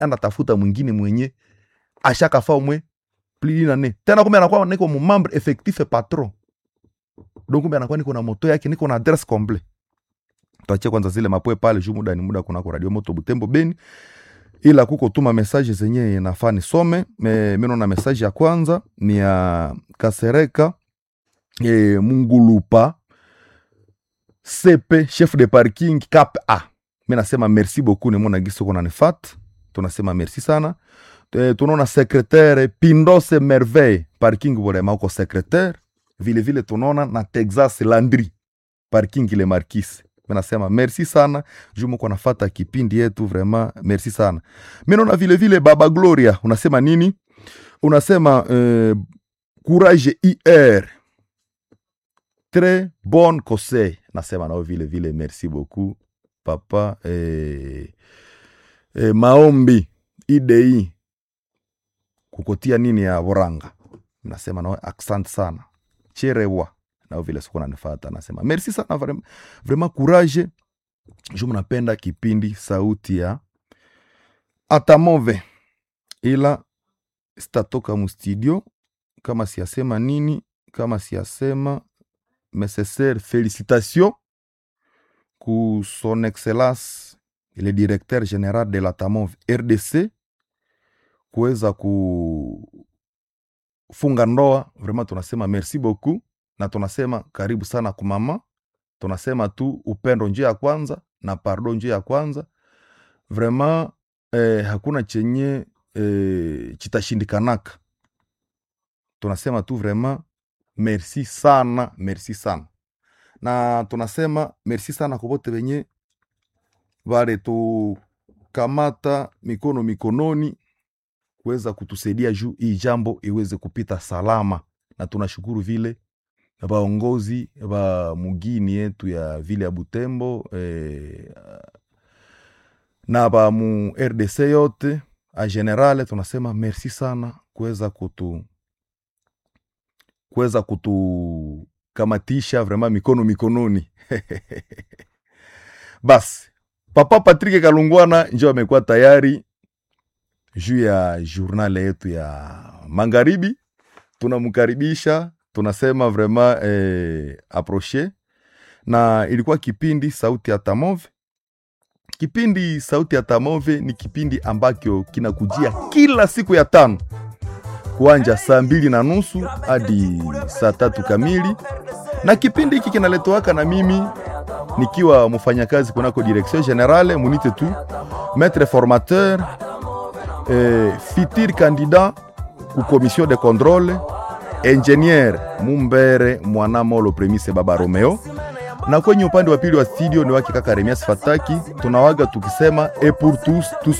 enda tafuta mwingine mwenye ashakafa umwe plili nane tena kumbe anakuwa niko mumambre effectif patron donc kumbe anakuwa niko na moto yake niko na adresse complet tuachie kwanza zile mapoe pale juu muda ni muda kunako radio moto butembo beni ila kuko tuma message zenye nafaa nisome Me- mimi naona message ya kwanza ni ya kasereka e, mungulupa cp chef de parking cap a mi nasema merci beaucoup nimona gisi uko nanifat tunasema merci sana e, tunaona secretaire pindose merveille parking volema uko secretaire vile vile tunaona na texas landry parking le markis mi nasema merci sana juu muko nafata kipindi yetu vraiment merci sana mi naona vile vile baba gloria unasema nini unasema euh, courage ir très bon conseil nasema nao vile vile merci beaucoup papa eh, eh, maombi idei kukotia nini ya voranga nasema nao accent sana cherewa nao vile siku nanifata nasema merci sana vraiment, vraiment courage ju mnapenda kipindi sauti ya atamove ila sitatoka mustudio kama siyasema nini kama siyasema nécessaire félicitation ku son excellence le directeur général de la tamov rdc kuweza kufunga ndoa vraiment tunasema merci beaucoup na tunasema karibu sana kumama tunasema tu upendo njia ya kwanza na pardon njia ya kwanza vraiment eh, hakuna chenye eh, chitashindikanaka tunasema tu vraiment merci sana merci sana na tunasema merci sana kwa bote wenye vale tukamata mikono mikononi kuweza kutusaidia juu hii jambo iweze kupita salama na tunashukuru vile vaongozi va mugini yetu ya vile ya butembo eh, na va mu rdc yote a generale tunasema merci sana kuweza kutu kuweza kutukamatisha vraiment mikono mikononi basi papa patrik kalungwana njo amekuwa tayari juu ya journal yetu ya magharibi tunamkaribisha tunasema vraiment eh, aproche na ilikuwa kipindi sauti ya tamove kipindi sauti ya tamove ni kipindi ambacho kinakujia kila siku ya tano kuanja saa mbili na nusu hadi saa tatu kamili na kipindi hiki kinaletowaka na mimi nikiwa mfanyakazi kunako direction generale munite tu maître formateur eh, fitir candidat ku commission de contrôle ingénieur mumbere mwanamolo premise baba romeo na kwenye upande wa pili wa studio ni wake kaka remias fataki tunawaga tukisema e pour tous tous